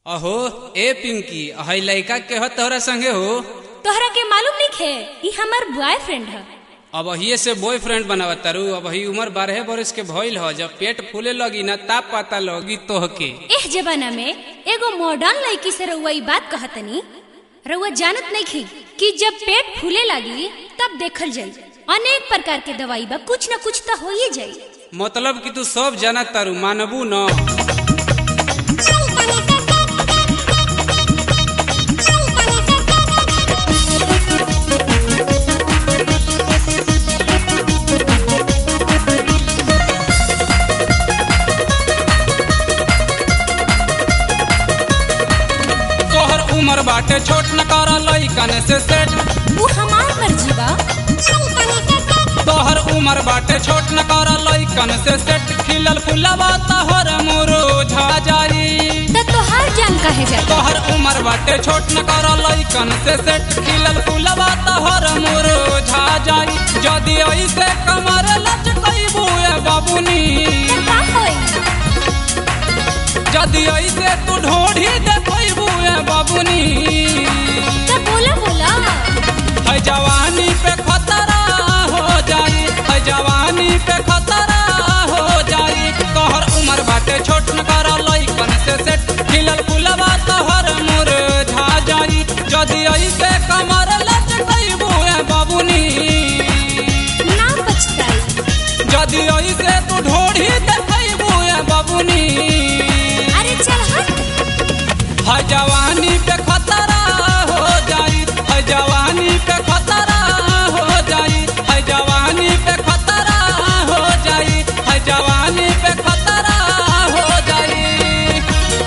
अहो ए पिंकी हई लइका के ह तोहरा संगे हो तोहरा के मालूम नहीं खे ई हमार बॉयफ्रेंड है अब हिये से बॉयफ्रेंड बनावत तारू अब ही उम्र बारह बरस के भइल ह जब पेट फूले लगी ना ताप पता लगी तोहके एह जमाना में एगो मॉडर्न लड़की से रउआ ई बात कहतनी रउआ जानत नहीं खी कि जब पेट फूले लगी तब देखल जाई अनेक प्रकार के दवाई बा कुछ न कुछ तो हो ही जाई मतलब कि तू सब जाना तारू मानबू न तोहर उम्र बाटे छोट न कर लइकन से सेट वो हमार मर्जी बा तोहर उम्र बाटे छोट न कर लइकन से सेट खिलल फुलवा तोहर मुरझा जाई त तोहार जान काहे जाई तोहर उम्र बाटे छोट न कर लइकन से सेट खिलल फुलवा तोहर मुरझा जाई जदी ऐसे कमर लचकइबू ए बाबुनी त का होई जदी ऐसे तू ढोढ़ी देखइबू ए बाबुनी त बोला बोला है जवानी पे खतरा हो जाई है जवानी पे खतरा हो जाई तोहर उम्र बाटे छोट न कर लइकन से सेट खिलल फुलवा तोहर मुरझा जाई जदी ऐसे कमर लचकइबू ए बाबुनी ना पछताई जदी ऐसे तू ढोढ़ी देखइबू ए बाबुनी अरे चल हट है जवानी पे खतरा हो जाई है जवानी पे खतरा हो जाई है जवानी पे खतरा हो जाई है जवानी पे खतरा हो जाई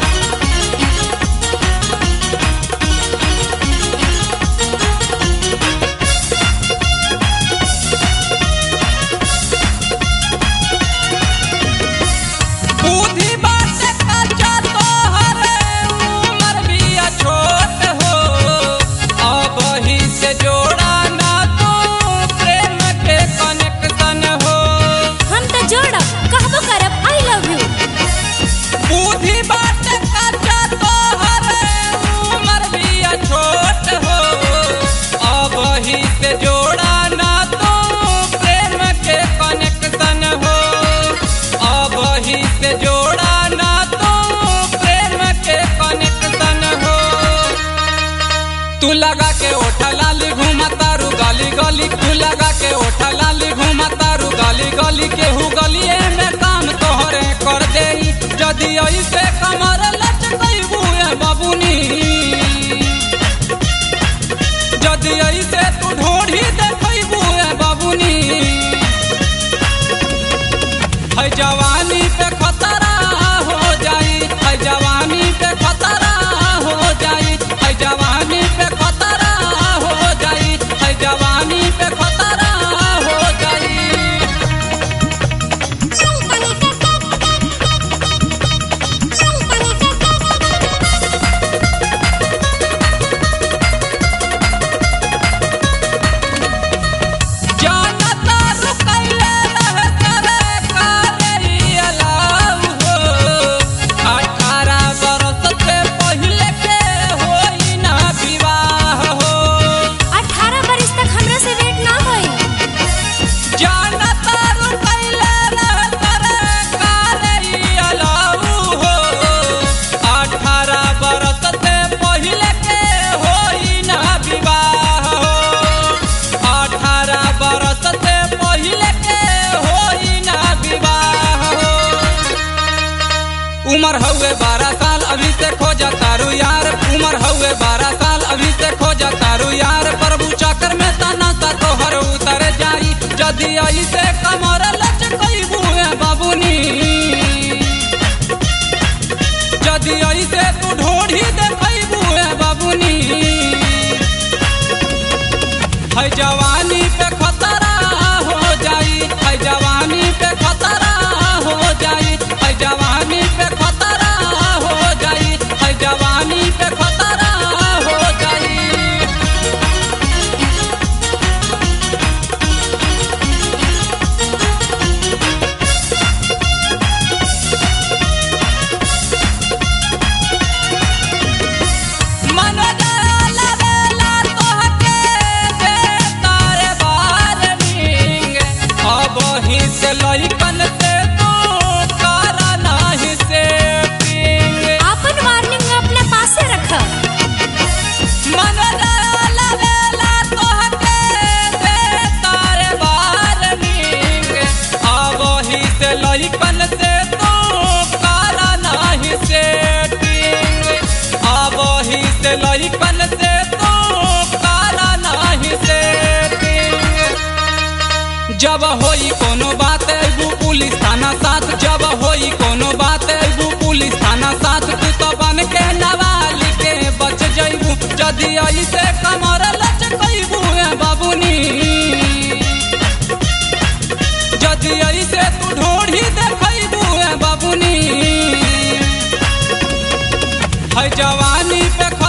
बुद्धि बाटे कच्चा तोहरे उमर बिया छोट हो अब ही से जोड़ा ना तू प्रेम के कनेक्शन हो हम त जोड़ब कहबो करब आई लव यू बुद्धि बाटे कच्चा तोहरे उमर बिया छोट हो अब ही से जोड़ा ना तू प्रेम के कनेक्शन हो अब ही से जोड़ा ना तू प्रेम के कनेक्शन हो तू लगा के ओठा लाली घूमा तारू गली गली तू लगा के ओठा लाली घूमा तारू गली गली केहू गलिए में काम तोहरे कर देई जदी ऐसे कमर लचकइबू ए बाबुनी जदी ऐसे तू ढोढ़ी देखइबू ए बाबुनी है जवानी पे खतरा हो जाई है जवानी पे खतरा हो जाई है जवानी पे खतरा हो जाई है जवानी पे खतरा हो जाई जानता रुकैले रहे करे कारे अलाउ हो अठारह बरस से पहिले के होई ना विवाह हो अठारह बरस तक हमरा से वेट ना होई जानता रुकैले रहे करे कारे अलाउ हो अठारह बरस से पहिले के होई ना विवाह हो अठारह बरस से पहिले के होई ना विवाह हो उमर हउए बारह साल अभी से खोजा तारू यार उमर हउए बारह साल अभी से खोजा तारू यार प्रभु चक्कर में तना सा तोहर उतर जाई जदी आई से कमर लचकइबू ए बाबुनी जदी आई से तू ढोढ़ी देखइबू ए बाबुनी है जवानी पे खतरा हो जाई है जवानी पे खतरा हो जाई है जवानी पे खतरा हो जाई है जवानी पे खतरा हो जाई होई कोनो बात अबू पुलिस थाना साथ तू तो बन के नवाली के बच जइबू जदि ऐसे कमर लचकइबू ए बाबूनी जदि ऐसे तू ढोढ़ी देखइबू ए बाबूनी है जवानी पे